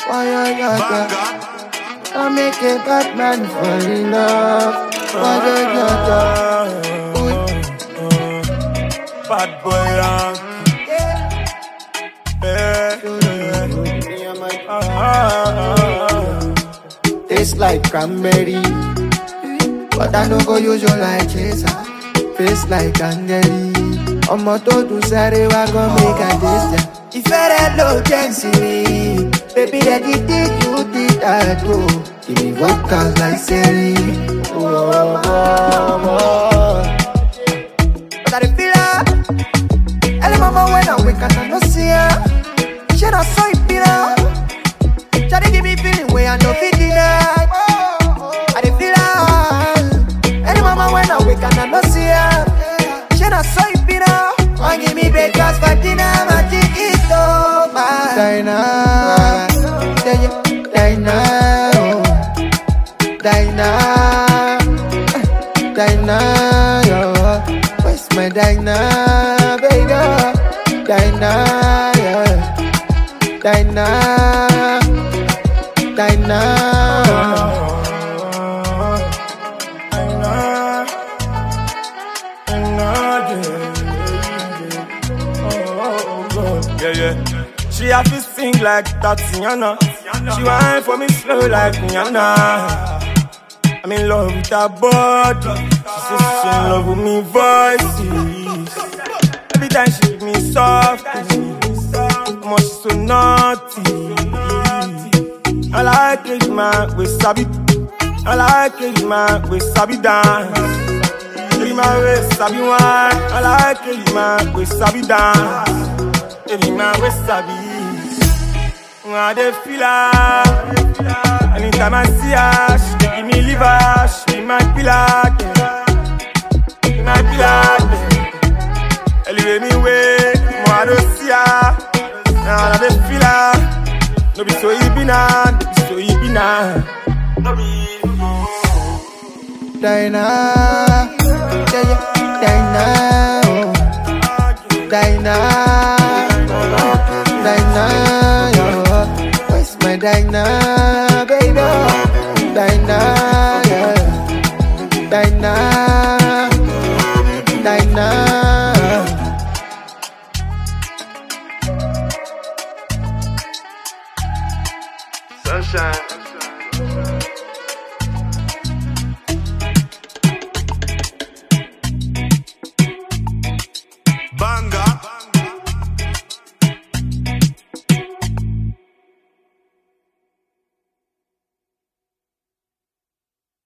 Why you got that? I make a bad man fall in love. Why you got that? Bad boy rank. Taste like cranberry. But I don't go use you like chaser. Face like candy. ọmọ tó dùn sáré wá gan make i taste ya. ìfẹ́ rẹ ló jẹ́ ìsinmi. baby ready did you did that o. give me vocals like seri. Oh, oh, oh. But I dey feel her. Early mama when I wake up, I no see her. She not so it be now. Shawty give me feeling way I no fit deny. I dey feel her. Early mama when I wake up, I no see her. She not so it be now. One give me breakfast for dinner, my think it's over. Dinah, yeah, yeah, Dinah, oh. Dinah, Dinah, yo. Where's my Dinah, baby? Dinah, yeah. Dinah, Dinah. Yeah, yeah. She have to sing like Tatiana. She whine for me slow like Rihanna. I'm in love with her body. She says she in love with me voices. Every time she give me soft, much so naughty. I like it, man, we sabi. I like it, man, we sabi dance. Baby, my way sabi wine. I like it, man, we sabi dance. Baby, my way sabi. I dey feel her. Anytime I see her, she dey give me liver. She be my pillar, yeah. Be my pillar, yeah. Elevate me way, more I don't see her. Now I dey feel her. No be so e be now, no be so e be now. No be. Dinah, yeah, yeah, Dinah, oh. Dinah, Dinah, yo. Where's my Dinah, baby? Dinah, yeah. Dinah, Dinah. Sunshine.